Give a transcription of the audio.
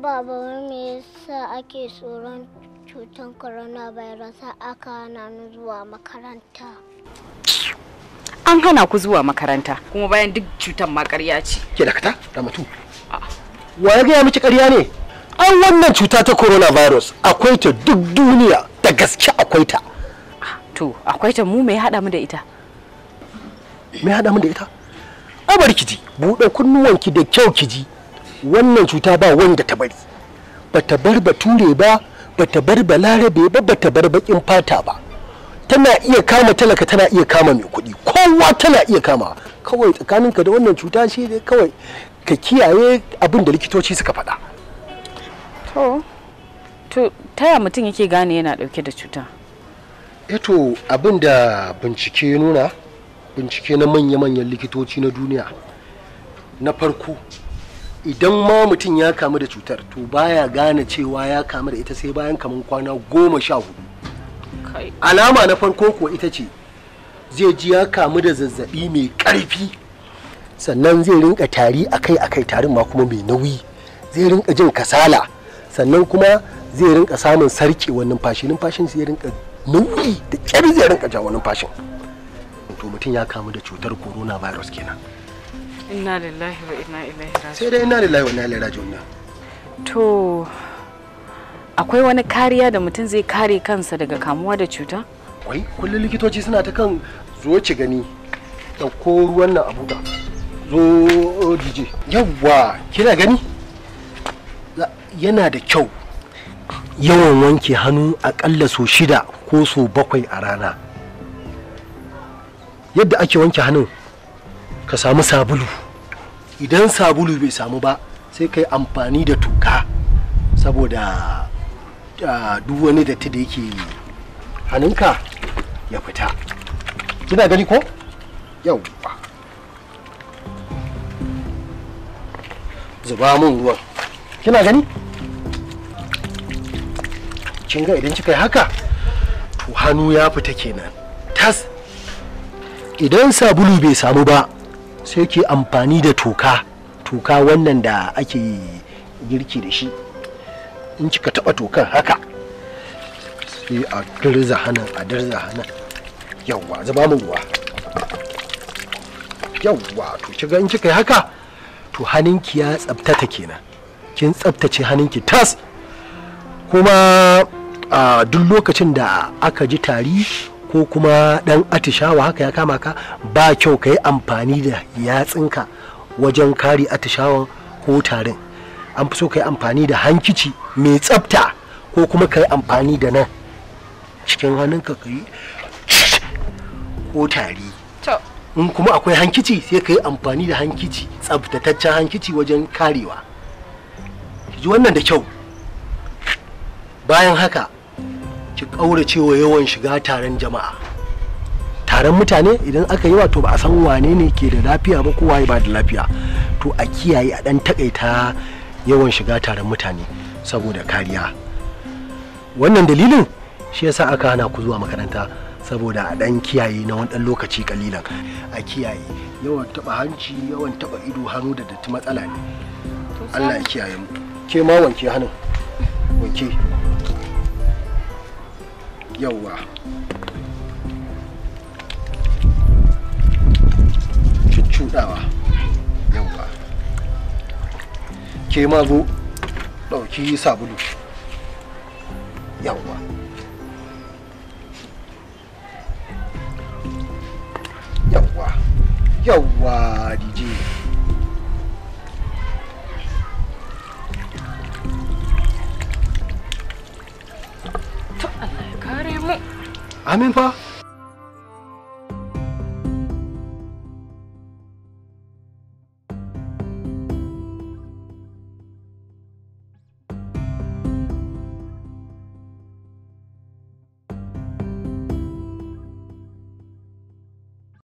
baba wai me yasa ake tsoron cutar coronavirus har aka hana ni zuwa makaranta An hana ku zuwa makaranta kuma bayan duk cutar ma ƙarya ce. ke dakata da mutu wa ya gaya miki ƙarya ne an wannan cuta ta coronavirus akwai ta duk duniya da gaske akwai ta To akwai ta mu mai haɗa mu da ita. me haɗa mu da ita a bari ki ji buɗe kunnuwanki da kyau ki ji wannan cuta ba wanda ta bari bata bar bature ba bata bar balarabe ba bata bar bakin fata ba tana iya kama talaka tana iya kama mai kuɗi kowa tana iya kama kawai tsakaninka da wannan cuta shi dai kawai ka kiyaye abin da likitoci suka faɗa To to taya mutum yake gane yana ɗauke da cuta? eto abin da bincike ya nuna bincike na manya-manyan likitoci na duniya na farko idan ma mutum ya kamu da cutar to baya gane cewa ya kamu da ita sai bayan kaman kwana goma sha hudu Kai. alama na farko kuwa ita ce zai ji ya kamu da zazzabi mai karfi sannan zai rinka tari akai-akai tarin ma kuma mai nauyi zai rinka jin kasala sannan kuma zai rinka samun sarkewar numfashi numfashin zai rinka nauyi da kyar zai rinka jawo numfashin to mutum ya kamu da cutar coronavirus kenan Inna lillahi wa inna ilaihi raji'un. sai dai ina lillahi wa inna ilaihi raji'un To akwai wani kariya da mutum zai kare kansa daga kamuwa da cuta? wai kullum likitoci suna ta kan zo ci gani ɗauko ruwan nan abu da zo dj yawwa kina gani Za- yana da kyau yawan wanke hannu akalla so shida ko so bakwai a rana yadda ake wanke hannun ka samu sabulu idan sabulu bai samu ba sai ka yi amfani da toka saboda ah, duk wani datti da yake hannunka ya fita kina gani ko yauwa zuba mun ruwan kina gani kin ga idan kika yi haka to hannu ya fita kenan tas idan sabulu bai samu ba sai ke amfani da toka toka wannan da ake girki da shi in kika taba tokan haka sai a dirza hannun a dirza hannun yawwa zuba mun ruwa yawwa to kiga in kika yi haka to hannunki ya tsabtata kenan kin tsabtace hannunki tas kuma a duk lokacin da aka ji tari ko kuma dan atishawa haka ya kama ka ba kyau ka yi amfani da yatsinka wajen kare atishawan ko tarin an fi so ka yi amfani da hankici mai tsabta ko kuma ka yi amfani da nan cikin hannunka ka yi ko tari To in kuma akwai hankici sai ka yi amfani da hankici tsabtataccen hankici wajen karewa ki ji wannan da kyau bayan haka ki ƙaurace wa yawan shiga taron jama'a taron mutane idan aka yi wato ba a san wane ne ke da lafiya ba kowa ba da lafiya to a kiyaye a ɗan takaita yawan shiga taron mutane saboda kariya wannan dalilin shi yasa aka hana ku zuwa makaranta saboda a ɗan kiyaye na wani ɗan lokaci kalilan a kiyaye yawan taɓa hanci yawan taɓa ido hannu da datti matsala ne Allah ya kiyaye mu ke ma wanke hannun wanke yawwa cuccuɗawa yawwa ke ma zo ɗauki sabulu yawwa yawwa yawwa dj kare mu. amin fa